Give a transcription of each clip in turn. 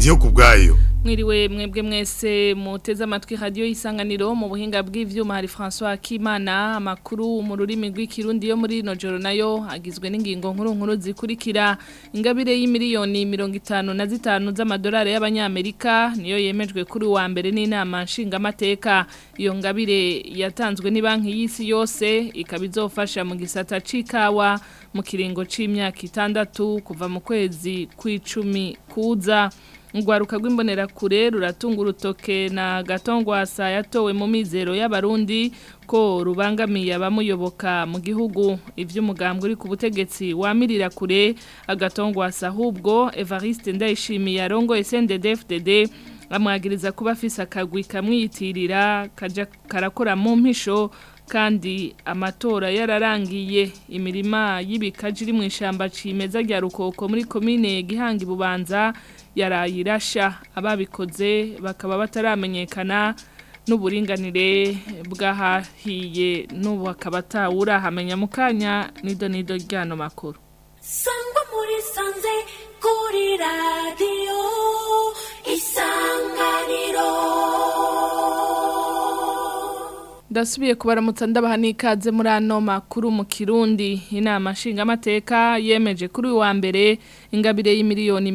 ndiyo kubwayo Mwiriwe mwebwe mwese muteze amatwi radio isanganiro mu buhinga bw'ivyuma hari François Kimana amakuru mu rurimi rw'ikirundi yo muri no joro nayo agizwe n'ingingo nkuru nkuru zikurikira ingabire y'imiliyoni 55 z'amadolari y'abanyamerika niyo yemejwe kuri wa mbere n'inama nshinga mateka iyo ngabire yatanzwe ni banki y'isi yose ikabizofasha mu gisata cikawa mu kiringo c'imyaka itandatu kuva mu kwezi kw'icumi kuza Ngwaruka rw'imbonera kure ruratunga urutoke na gatongwasa yatowe mu mizero y'abarundi ko rubangamiye abamuyoboka mu gihugu ivy'umugambwe uri ku butegetsi wamirira kure agatongwasa ahubwo Evariste Ndayishimiye arongoye CNDD-FDD amwagiriza kuba afise akagwi kamwiyitirira kaja karakora mu mpisho kandi amatora yararangiye imirima y'ibikaji iri mu ishamba cimeza rya rukoko muri komine Gihanga Bubanza yarayirasha ababikoze bakaba bataramenyekana n'uburinganire bw'ahahiye n'ubu akaba atawura hamenya mu kanya nido nido ryano makuru sangwa muri sanze kuri radiyo isanganiro Ndasubiye kubaramutsa ndabaha n'ikaze muri ano makuru mu Kirundi inama nshingamateka yemeje kuri uyu wa mbere ingabire y'imiliyoni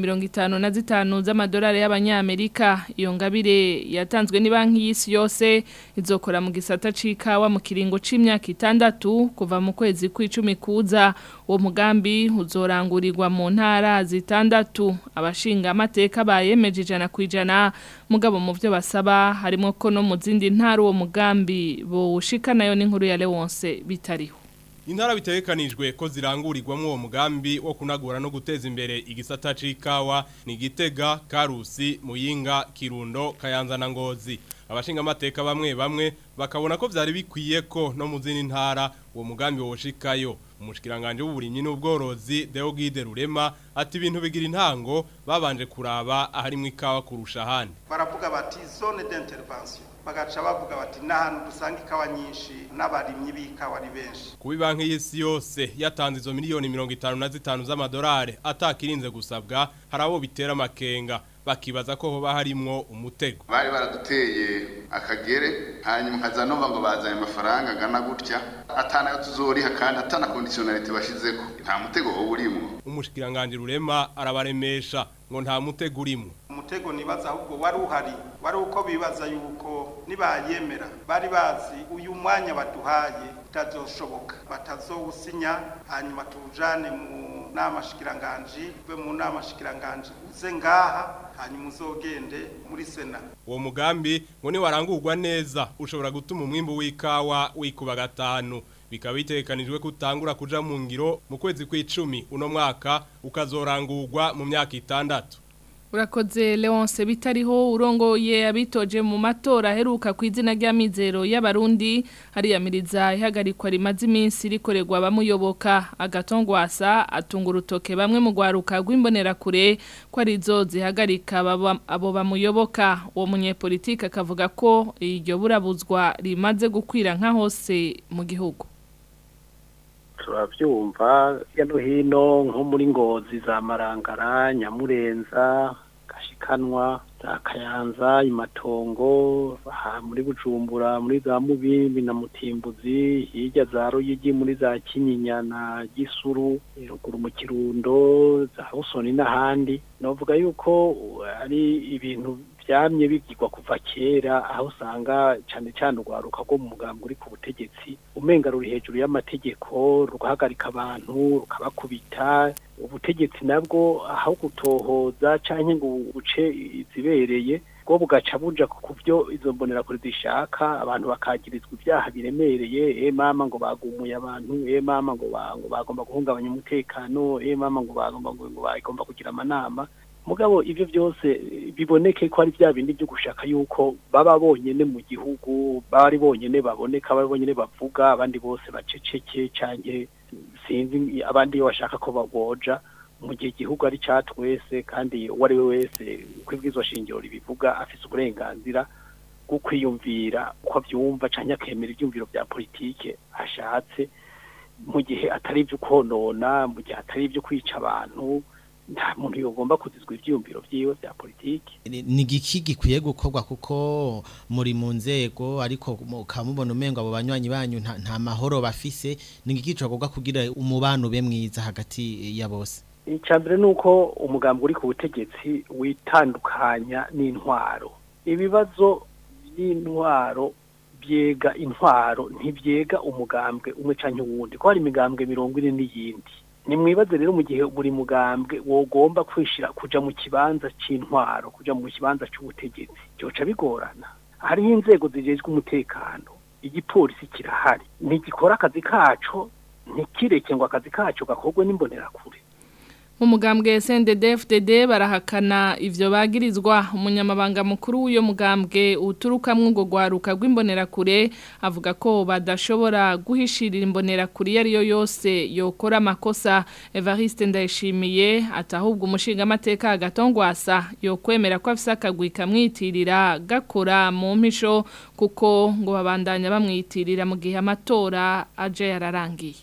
55 z'amadolari y'abanyamerika iyo ngabire yatanzwe ni banki y'isi yose izokora mu gisata cikawa mu kiringo c'imyaka itandatu kuva mu kwezi kw'icumi kuza uwo mugambi uzorangurirwa mu ntara zitandatu abashinga amateka bayemeje ijana ku ijana mugabo mu byo basaba harimo ko no mu zindi ntara uwo mugambi bowushika nayo n'inkuru ya Leonce bitariho Intara bitegekanijwe ko zirangurirwamo uwo mugambi wo kunagura no guteza imbere igisata c'ikawa ni Gitega, Karusi, Muyinga, Kirundo, Kayanza na Ngozi. Abashinga amateka bamwe bamwe bakabona ko vyari bikwiye ko no mu zindi ntara uwo mugambi woshikayo. Umushikiranganje w'uburimyi n'ubworozi Deogide Rurema ati ibintu bigira intango babanje kuraba ahari mu ikawa kurusha ahandi. baravuga bati zone d'intervention bagaca bavuga bati n'ahantu dusanga ikawa nyinshi n'abarimyi b'ikawa ari benshi Kubi banki y'isi yose yatanze izo miliyoni 55 z'amadolari atakirinze gusabwa harabo bitera amakenga bakibaza ko hoba harimwo umutego. bari baraduteye akagere hanyuma nkaza numva ngo bazanye amafaranga angana gutya atanayo tuzoriha kandi atana conditionality bashizeko nta mutego wowe urimo Umushikiranganje Rurema arabaremesha ngo nta mutego urimo. umutego nibaza ahubwo wari uhari wari uko bibaza yuko nibayemera bari bazi uyu mwanya baduhaye utazoshoboka batazowusinya hanyuma tuwujane mu nama shikiranganji uve mu nama shikiranganji uze ngaha hanyuma uzogende muri sena Uwo mugambi ngo ni warangurwa neza ushobora gutuma umwimbu w'ikawa wikuba gatanu bikaba bitekanijwe kutangura kuja mu ngiro mu kwezi kw'icumi uno mwaka ukazorangurwa mu myaka itandatu. Urakoze Leonce bitariho urongoye abitoje mu matora aheruka ku izina ry'amizero y'abarundi hariyamiriza ihagarikwa rimaze iminsi rikorerwa abamuyoboka agatongwasa atunga urutoke bamwe mu gwaruka rw'imbonera kure ko arizo zihagarika ababa- abo bamuyoboka uwo munyepolitike akavuga ko iryo burabuzwa rimaze gukwira nka hose mu gihugu turabyumva hirya no hino nko muri ngozi za marangara nyamurenza gashikanwa za kayanza imatongo aha muri bujumbura muri za mubimbi na mutimbuzi hirya za ruyigi muri za kinyinya na gisuru ruguru mu kirundo za busoni n'ahandi novuga yuko uh, ari ibintu byamye bigirwa kuva kera aho usanga cyane cyane urwaruka rwo mu mugambi uri ku butegetsi umenga ruri hejuru y'amategeko rugahagarika abantu rukabakubita ubutegetsi nabwo aho gutohoza cyangwa ngo buce izibereye bwo bugaca buja ku byo izo mbonerakure zishaka abantu bakagirizwa ibyaha biremereye e mama ngo bagumuye abantu e mama ngo ba- ngo bagomba guhungabanya umutekano e mama ngo bagomba ngo ngo bagomba kugira amanama mugabo ivyo byose eh, biboneke ko ari bya bindi byo gushaka yuko baba bonyene mu gihugu bari bonyene baboneka bari bonyene bavuga abandi bose baceceke canke sinzi abandi iyo bashaka ko baboja mu gihe igihugu ari cya twese kandi uwo ari we wese uko ibwirizwa shingiro ribivuga afise uburenganzira bwo kwiyumvira uko abyumva cyangwa akemera ibyumviro bya politike ashatse mu gihe atari ibyo konona mu gihe atari ibyo kwica abantu nta muntu yogomba kuzizwa ivyiyumviro vyiwe vya politiki ni ni igiki gikwiye gukorwa kuko muri mu nzego ariko mukamubona umengo abo banywanyi banyu nta, nta mahoro bafise ni igiki cokorwa kugira umubano ube mwiza hagati ya bose icambere nuko umugambi uri ku butegetsi witandukanya n'intwaro ibibazo by'intwaro byega intwaro ntibyega umugambwe umwe canke uwundi ko hari imigambwe mirongo ine n'iyindi nimwibaze rero mu gihe buri mugambwe wogomba kwishira kuja mu kibanza c'intwaro kuja mu kibanza c'ubutegetsi byoca bigorana hariho inzego zijejwe umutekano igipolisi kirahari ntigikora akazi kaco ntikireke ngo akazi kaco gakorwe n'imbonerakure mu mugambwe SNDD FDD barahakana ivyo bagirizwa umunyamabanga mukuru w'uyo mugambwe uturukamwe ngo gwaruka rw'imbonerakure avuga ko badashobora guhishirira imbonerakure iyo ariyo yose yokora amakosa Evariste Ndayishimiye atahubwo umushinga amateka agatongwasa yokwemera ko afise akagwi kamwitirira gakora mu mpisho kuko ngo babandanya bamwitirira mu gihe amatora aje yararangiye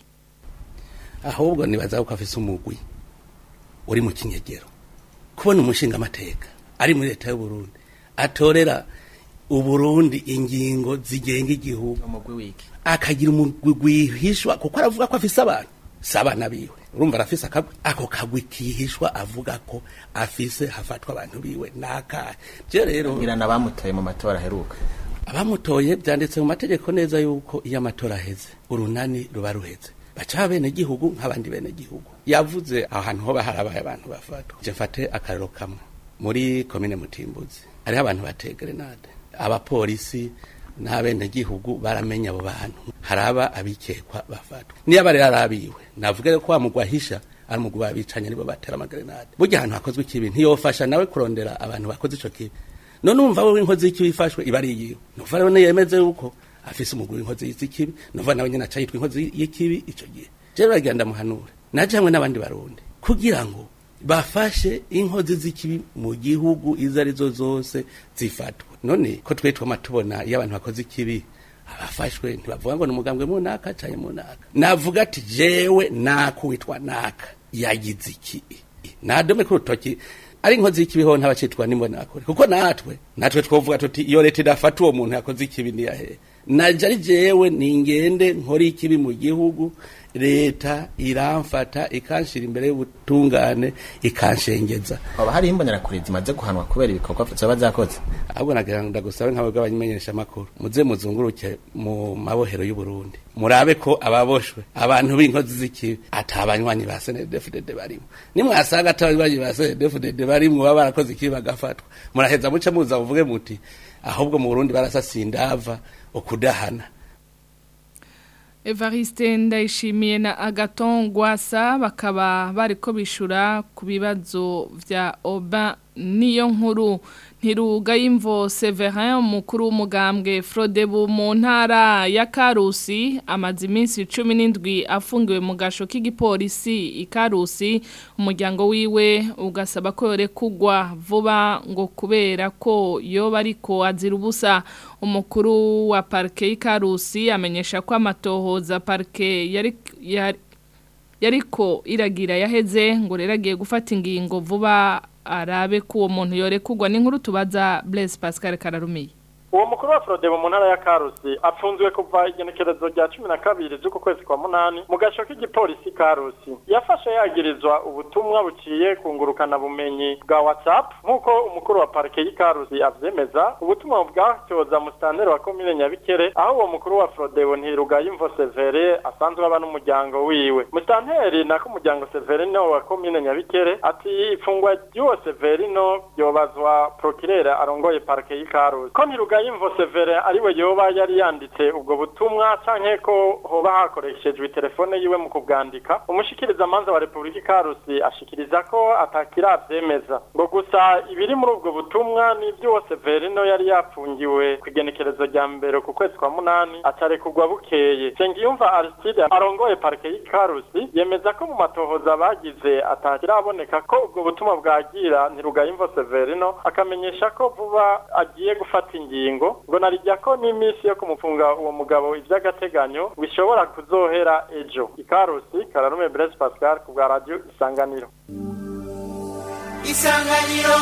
ahubwo nibaza ko afise umugwi uri mu kinyegero kubona umushinga amateka ari muri leta y'u Burundi atorera uburundi ingingo zigenga igihugu umugwi wiki akagira umugwi gwihishwa kuko aravuga ko afise abantu si abana biwe urumva arafise akagwi ako kagwi kihishwa avuga ko afise hafatwa abantu biwe nakahe je rero ngira nabamutoye mu matora aheruka abamutoye byanditse mu mategeko neza yuko iyo amatora aheze urunani ruba ruheze baca bene gihugu nk'abandi bene gihugu yavuze ahantu hoba harabaye abantu bafatwa je mfate akarero kamwe muri komine mutimbuzi hariho abantu bateye grenade abapolisi n'abene gihugu baramenya abo bantu haraba abikekwa bafatwa niyo aba rero arabiwe navuga ko wamugwahisha ari umugwi babicanye nibo batera amagrenade burya ahantu hakozwe ikibi ntiyofasha nawe kurondera abantu bakoze ico kibi none umva wowe inkozi y'ikibi ifashwe iba ari iyiwe nuva rero niyemeze yuko afise umugwi w'inkozi y'ikibi nuva nawe nyene aca yitwa inkozi y'ikibi ico gihe je bagenda muhanure naje hamwe n'abandi barundi kugira ngo bafashe inkozi z'ikibi mu gihugu izo arizo zose zifatwa none ko twe twama tubona iyo abantu bakoze ikibi abafashwe ntibavuga ngo ni umugambwe mu naka canke mu naka navuga ati jewe naka witwa naka yagize iki nadome ku rutoki ari inkozi y'ikibiho ntabacitwa n'imbonakure kuko natwe natwe twovuga tuti iyo leta idafata uwo muntu yakoze ikibi niyahe naje ari jewe ningende nkora ikibi mu gihugu leta iramfata ikanshira imbere y'ubutungane ikanshengeza haba hari imbonerakure zimaze guhanwa kubera ibikorwa zoba zakoze ahubwo nagira ngo ndagusabe nk'abo bw'abamenyesha amakuru muze muzunguruke mu mabohero y'u Burundi murabe ko ababoshwe abantu b'inkozi z'ikibi atabanywanyi ba SNDFDD barimo nimwasanga atabanywanyi ba SNDFDD barimo baba barakoze ikibi bagafatwa muraheza muce muza muvuge muti ahubwo mu Burundi barasasa indava okudahana Evariste ndayishimiye na Agaton Gwasa bakaba bariko bishura ku bibazo vya Oba niyo nkuru ntiruga y'imvo Severin umukuru w'umugambwe Frodebu mu ntara ya Karusi amaze iminsi 17 afungiwe mu gasho k'igipolisi ikarusi umuryango wiwe ugasaba ko yore kugwa vuba ngo kubera ko yoba ariko azira ubusa umukuru wa parke y'ikarusi amenyesha ko amatohoza parke yari yari yariko iragira yaheze ngo rero agiye gufata ingingo vuba arabe ko uwo muntu yorekugwa n'inkuru tubaza Blaise Pascal Kararumiye uwo mukuru wa Frodebo mu ntara ya Karusi apfunzwe kuva igenekerezo rya cumi na kabiri z'uku kwezi kwa munani mu gasho k'igipolisi Karusi yafashe yagirizwa ubutumwa buciye kungurukana bumenyi bwa WhatsApp nk'uko umukuru wa parike y'Ikarusi avyemeza ubutumwa bwacyoza musitanteri wa komine Nyabikere aho uwo mukuru wa Frodebo ntiruga y'imvo Severe asanzwe aba n'umuryango wiwe musitanteri nako umuryango Severino wa komine Nyabikere ati ifungwa ry'uwo Severino ryobazwa procureur arongoye parike y'Ikarusi ko ntiruga y'imvo severe ariwe yoba yari yanditse ubwo butumwa canke ko hoba hakoreshejwe telefone yiwe mu kubwandika umushikiriza manza wa Republika Karusi ashikiriza ko atakiravyemeza ngo gusa ibiri muri ubwo butumwa n'ivyo Severino yari yapfungiwe kwigenekerezo rya mbere ku kwezi kwa munani atarekugwa bukeye Sengiyumva Aristide arongoye parike y'Ikarusi yemeza ko mu matohoza bagize atakiraboneka ko ubwo butumwa bwagira ntirugayimvo Severino akamenyesha ko vuba agiye gufata ingingo ngo narijya ko n'iminsi yo kumufunga uwo mugabo iby'agateganyo bishobora kuzohera ejo ikarusi kararume Blaise Pascal ku bwa radio isanganiro isanganiro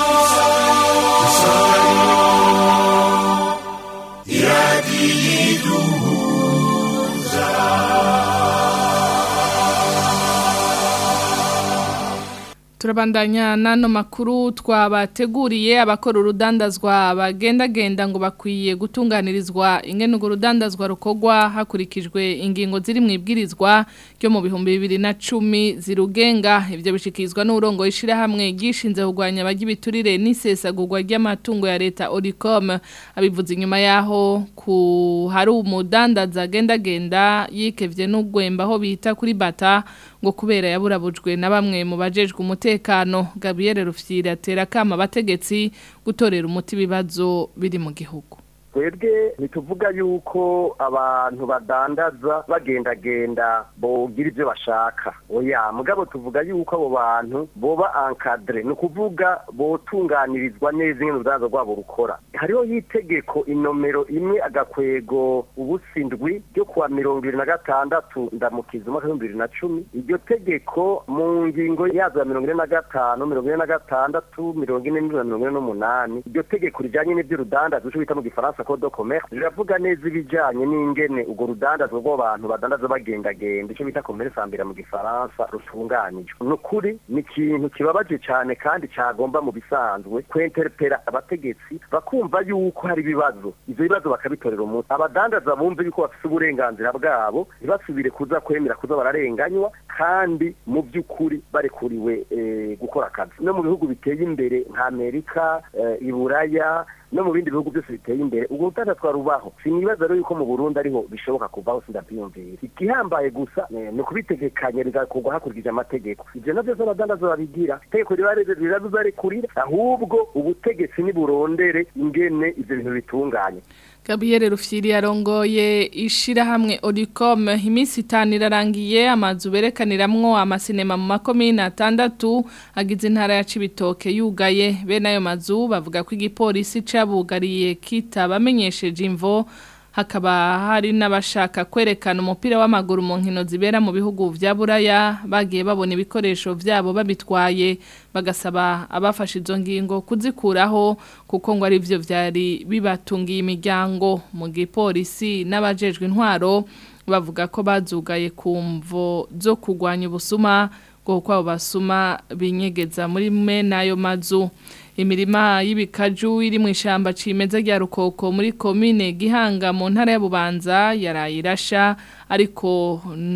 Turabandanya nano makuru twabateguriye abakora urudandazwa bagendagenda ngo bakwiye gutunganirizwa ingene urwo rudandazwa rukogwa hakurikijwe ingingo ziri mu ibwirizwa ryo mu bihumbi bibiri na cumi zirugenga ivyo bishikizwa n'urongo ishirahamwe gishinze kurwanya abajya ibiturire n'isesagurwa ry'amatungo ya leta Oricom abivuze inyuma yaho ku hari umudandaza agendagenda yikevye n'ugwemba aho bita kuri bata ngo kubera yaburabujwe na bamwe mu bajejwe umutekano Gabriel Rufyiri atera kama abategetsi gutorera umuti bibazo biri mu gihugu twebwe ntituvuga yuko abantu badandaza bagendagenda bogira ibyo bashaka oya mugabo tuvuga yuko abo bantu boba encadre ni ukuvuga botunganirizwa neza ingene urudandaza rwabo rukora hariho y'itegeko inomero imwe agakwego ubusindwi ryo kuwa mirongo ibiri na gatandatu ndamukiza umwaka w'ibihumbi bibiri na cumi iryo tegeko mu ngingo yazo ya mirongo ine na gatanu mirongo ine na gatandatu mirongo ine n'indwi na mirongo ine n'umunani iryo tegeko rijanye n'ivy'urudandaza ico bita mu gifaransa code de commerce riravuga neza ibijanye n'ingene urwo rudandaza rw'abantu badandaza bagendagenda ico bita commerce ambere mu gifaransa rutunganijwe ni ukuri ni ikintu kibabaje cane kandi cagomba mu bisanzwe kwenterpera abategetsi bakumva yuko hari ibibazo ivyo bibazo bakabitorera umuti abadandaza bumve yuko bafise uburenganzira bwabo ntibasubire kuza kwemera kuza bararenganywa kandi mu by'ukuri barekuriwe eh, gukora akazi no mu bihugu biteye imbere nka amerika eh, iburaya no mu bindi bihugu byose biteye imbere ubwo rudandaza twarubaho sinibaza rero yuko mu burundi ariho bishoboka kuvaho sindabyiyumvira igihambaye gusa eh, ni ukubitegekanya bigakorwa hakurikije amategeko ivyo navyo z'abadandaza babigira itegeko rirabibarekurira ahubwo ubutegetsi niburondere ingene ivyo bintu bitunganye Gabriel Rufyiri yarongoye ishirahamwe Oricom iminsi itanu irarangiye amazu berekaniramwo amasinema mu makomine atandatu agize intara ya Cibitoke yugaye bene ayo mazu bavuga ko igipolisi cabugariye kitabamenyesheje imvo hakaba hari n'abashaka kwerekana umupira w'amaguru mu nkino zibera mu bihugu vya Buraya bagiye babona ibikoresho vyabo babitwaye bagasaba abafashe izo ngingo kuzikuraho kuko ngo ari byo vyari bibatungiye imiryango mu gipolisi n'abajejwe intwaro bavuga ko bazugaye kumvo zo kugwanya ubusuma ngo kuko abo basuma binyegeza muri me n'ayo mazu imirima y'ibikaju iri mu ishyamba cimeza rya rukoko muri komine gihanga mu ntara y'abubanza yaraye irasha ariko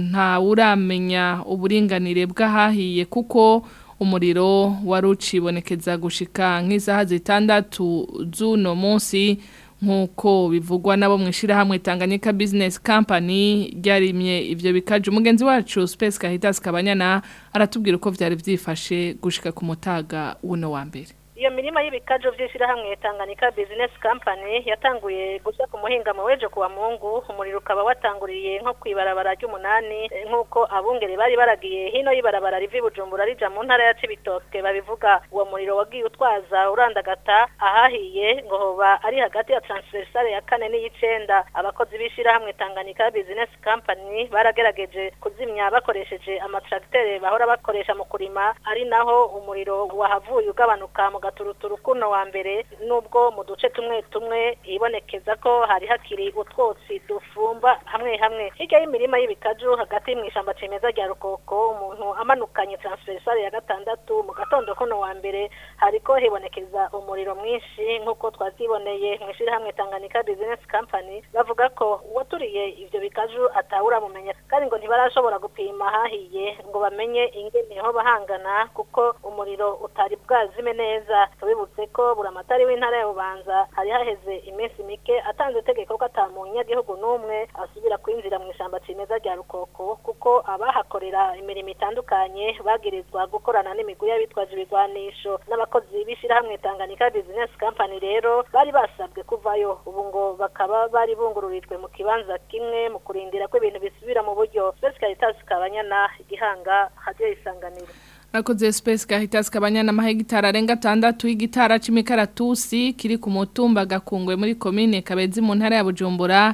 ntawuramenya uburinganire bw'ahahiye kuko umuriro wari ucibonekeza gushika nk'isaha zitandatu z'uno munsi nk'uko bivugwa nabo mu ishyirahamwe Tanganyika Business Company ryarimye ibyo bikaje umugenzi wacu Space Kahitas Kabanyana aratubwira uko byari byifashe gushika ku mutaga w'uno wa mbere iyo mirima y'ibikajo by'ishyirahamwe Tanganyika Business Company yatanguye gushya ku muhingamo weje kuwa mungu umuriro ukaba watanguriye nko kwibarabara ry'umunani nk'uko abungere bari baragiye hino y'ibarabara rivi Bujumbura rija mu ntara ya Cibitoke babivuga uwo muriro wagiye utwaza urandagata ahahiye ngo hoba ari hagati ya transversale ya kane n'iyicenda abakozi b'ishyirahamwe Tanganyika Business Company baragerageje kuzimya bakoresheje amatracteur bahora bakoresha mu kurima ari naho umuriro wahavuye ugabanuka mu gaturuturu kuno wa mbere nubwo mu duce tumwe tumwe ibonekeza ko hari hakiri utwotsi dufumba hamwe hamwe hirya y'imirima y'ibikaju hagati mu ishyamba cimeza rya rukoko umuntu amanukanye transversale ya gatandatu mu gatondo kuno wa mbere hariko hibonekeza umuriro mwinshi nk'uko twaziboneye mu ishyirahamwe Tanganyika Business Company bavuga ko uwaturiye ivyo bikaju atawura mumenya kandi ngo ntibarashobora gupima hahiye ngo bamenye ingene ho bahangana kuko umuriro utari bwazime neza tubibutse ko buramatari w'intara ya Bubanza hari haheze iminsi mike atanze itegeko ko ata munyagihugu n'umwe asubira kwinjira mu ishyamba cimeza rya rukoko kuko abahakorera imirimo itandukanye bagirizwa gukorana n'imigwi y'abitwaje ibigwanisho n'abakozi b'ishyirahamwe Tanganyika Business Company rero bari basabwe kuvayo ubu ngo bakaba bari bungururijwe mu kibanza kimwe mu kurindira ko ibintu bisubira mu buryo Space Caritas Kabanyana igihanga hajye isanganiro Nakoze space gahitas kabanyana mahegitara arenga 6 y'igitara c'imikaratusi kiri ku mutumba gakungwe muri commune Kabezi mu ntara ya Bujumbura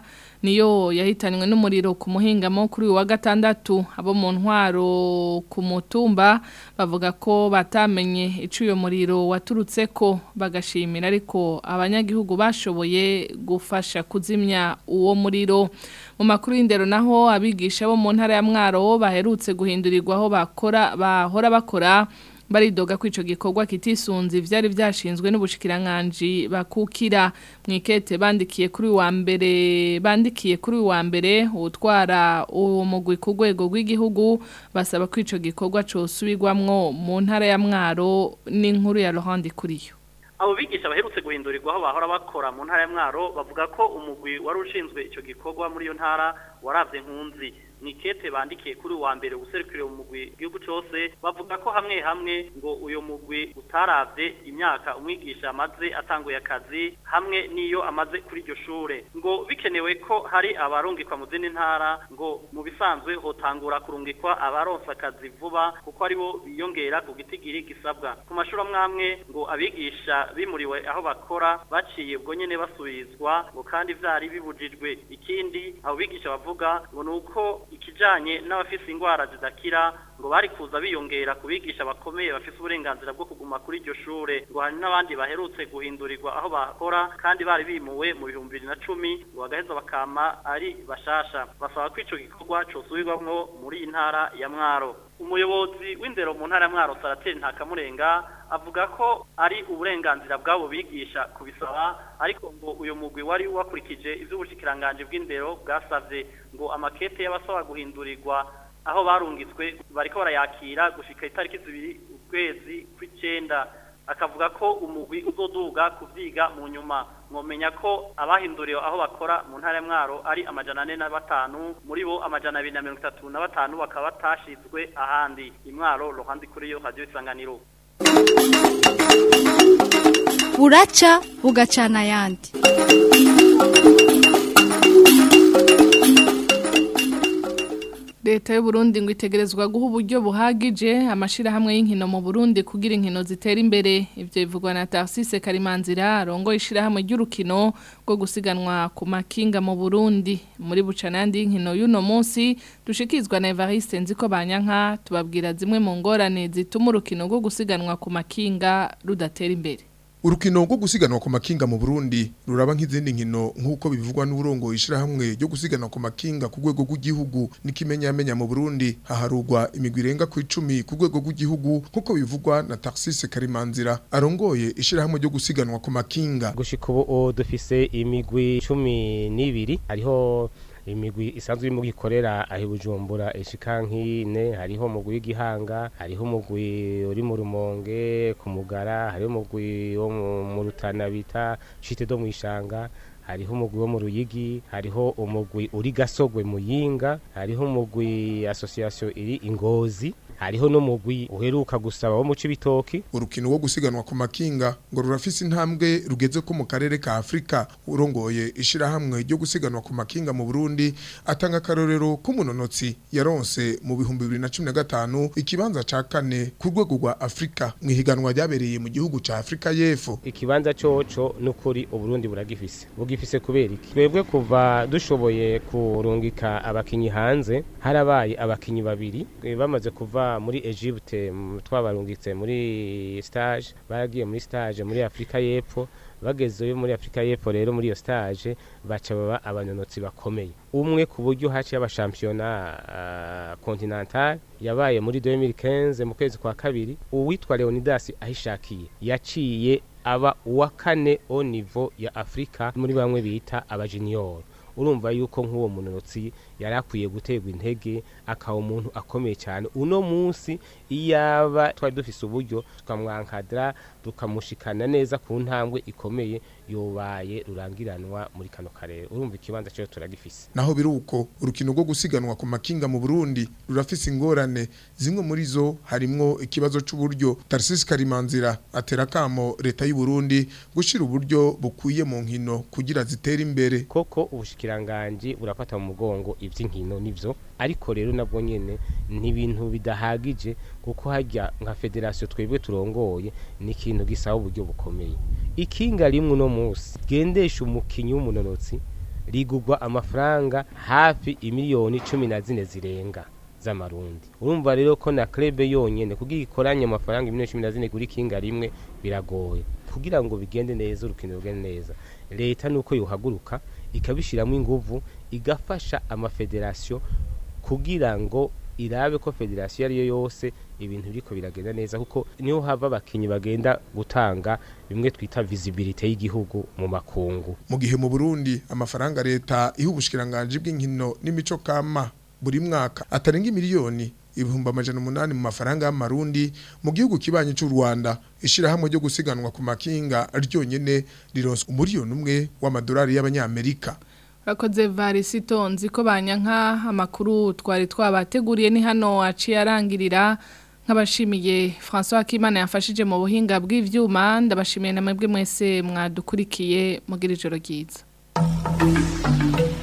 niyo yahitanywe n'umuriro ku muhingamo kuri uyu wa gatandatu abo mu ntwaro ku mutumba bavuga ko batamenye ico uyo muriro waturutse ko bagashimira ariko abanyagihugu bashoboye gufasha kuzimya uwo muriro mu makuru y'indero naho abigisha bo mu ntara ya Mwaro baherutse guhindurirwa aho bakora bahora bakora baridoga ko ico gikorwa kitisunze ivyari vyashinzwe n'ubushikiranganje bakukira mwikete bandikiye kuri wa mbere bandikiye kuri wa mbere utwara uwo mugwi ku rwego rw'igihugu basaba ko ico gikorwa cosubirwamwo mu ntara ya Mwaro n'inkuru ya Laurent Kuriyo abo bigisha baherutse guhindurirwa aho bahora bakora mu ntara ya Mwaro bavuga ko umugwi wari ushinzwe ico gikorwa muri iyo ntara waravye nkunzi nikete bandikiye kuri wa mbere userukire mu mugwi gihugu cyose bavuga ko hamwe hamwe ngo uyo mugwi utaravye imyaka umwigisha amaze atanguye akazi hamwe niyo amaze kuri iryo shure ngo bikenewe ko hari abarungikwa mu zindi ntara ngo mu bisanzwe hotangura kurungikwa abaronsa akazi vuba kuko aribo biyongera ku gitigiri gisabwa ku mashuri amwamwe ngo abigisha bimuriwe aho bakora baciye ubwo nyene basubizwa ngo kandi vyari bibujijwe ikindi abo bigisha bavuga ngo nuko ikijanye n'abafise ingwara zidakira ngo bari kuza biyongera kubigisha bakomeye bafise uburenganzira bwo kuguma kuri iryo shure ngo hari n'abandi baherutse guhindurirwa aho bakora kandi bari bimuwe mu bihumbi bibiri na cumi ngo bagaheza bakama ari bashasha basaba ko ico gikorwa cosubirwamwo muri iyi ntara ya mwaro umuyobozi w'indero mu ntara ya mwaro sarateri ntakamurenga avuga ko ari uburenganzira bw'abo bigisha kubisaba ariko ngo uyu mugwi wari wakurikije ivy'ubushikiranganje bw'indero bwasavye ngo amakete y'abasaba guhindurirwa aho barungitswe bariko barayakira gushika itariki zibiri ukwezi kw'icenda akavuga ko umugwi uzoduga kuvyiga mu nyuma mwomenya ko abahinduriwe aho bakora mu ntara ya mwaro ari amajana ane na batanu muri bo amajana abiri na mirongo itatu na batanu bakaba batashizwe ahandi imwaro ruhande kuri yo radio isanganiro buraca bugacana ayandi Leta y'u Burundi ngo itegerezwa guha uburyo buhagije amashirahamwe y'inkino mu Burundi kugira inkino zitera imbere ivyo bivugwa na Tarsise Karimanzira rongo ishirahamwe ry'urukino rwo gusiganwa ku makinga mu Burundi muri bucanandi y'inkino y'uno munsi dushikizwa na Evariste nziko banyanka tubabwira zimwe mu ngorane zituma urukino rwo gusiganwa ku makinga rudatera imbere Urukino rwo gusiganwa ku makinga mu Burundi ruraba nk'izindi nkino nk'uko bivugwa n'uburongo ishirahamwe ryo gusiganwa ku makinga ku rwego rw'igihugu n'ikimenyamenya mu Burundi haharugwa imigwi irenga ku icumi ku rwego rw'igihugu nk'uko bivugwa na Tarsise Karimanzira arongoye ishirahamwe ryo gusiganwa ku makinga gushika ubu dufise imigwi cumi n'ibiri hariho imigwi isanzwe irimo gikorera aho bujumbura ishika nk'ine hariho umugwi w'igihanga hariho umugwi uri mu rumonge ku mugara hariho umugwi wo mu rutana bita shite do mu ishanga hariho umugwi wo mu ruyigi hariho umugwi uri gasogwe muyinga hariho umugwi association iri ingozi hariho n'umugwi uheruka gusaba wo mu cibitoki urukino rwo gusiganwa ku makinga ngo rurafise intambwe rugeze ko mu karere ka Afrika urongoye ishirahamwe ryo gusiganwa ku makinga mu Burundi atanga karorero k'umunonotsi yaronse mu bihumbi 2015 ikibanza ca kane ku rwego rwa Afrika mu higanwa ryabereye mu gihugu ca Afrika y'Epfo ikibanza coco n'ukuri uburundi buragifise bugifise kubera iki twebwe kuva dushoboye kurungika abakinyi hanze harabaye abakinyi babiri bamaze kuva muri Egypte twabarungitse muri stage baragiye muri stage muri Afrika y'Epfo bagezeyo muri Afrika y'Epfo rero muri iyo stage baca baba abanonotsi bakomeye umwe ku buryo haciye abashampiyona uh, continental yabaye muri 2015 mu kwezi kwa kabiri uwitwa Leonidas ahishakiye yaciye aba uwa kane au niveau ya Afrika muri bamwe bita aba junior urumva yuko nk'uwo munotsi yari akwiye guterwa intege akaba umuntu akomeye cyane uno munsi iyaba twari dufise uburyo tukamwankadira tukamushikana neza ku ntambwe ikomeye yobaye rurangiranwa muri kano karere urumva ikibanza cyo turagifise naho biruko urukino rwo gusiganwa ku makinga mu Burundi rurafise ingorane zimwe muri zo harimwo ikibazo c'uburyo Tarsis Karimanzira atera kamo leta y'u Burundi gushira uburyo bukwiye mu nkino kugira zitere imbere koko ubushikiranganje burafata mu mugongo ivy'inkino nivyo ariko rero nabwo nyene ni ibintu bidahagije kuko hajya nka federation twebwe turongoye ni ikintu gisaba uburyo bukomeye ikinga rimwe no munsi gendesha umukinyi w'umunonotsi rigugwa amafaranga hafi imiliyoni cumi na zine zirenga z'amarundi urumva rero ko na krebe yonyene kugira ikoranye amafaranga imiliyoni cumi na zine kuri kinga rimwe biragoye kugira ngo bigende neza urukino rugende neza leta nuko yohaguruka ikabishiramo inguvu igafasha amafederasiyo kugira ngo irabe ko federasiyo ariyo yose ibintu biriko biragenda neza kuko niho hava abakinyi bagenda gutanga bimwe twita visibility y'igihugu mu makungu mu gihe mu Burundi amafaranga leta iha ubushikiranganje bw'inkino n'imico kama buri mwaka atarenga miliyoni ibihumbi amajana umunani mu mafaranga y'amarundi mu gihugu kibanyi cy'u Rwanda ishirahamwe ryo gusiganwa ku makinga ryonyene rironswa umuriyoni umwe w'amadolari y'abanyamerika Rakoze varisito nzi ko banyanka amakuru twari twabateguriye ni hano aciye arangirira nk'abashimiye François Kimana yafashije mu buhinga bw'ivyuma ndabashimiye namwe mwese mwadukurikiye mugira ijoro ryiza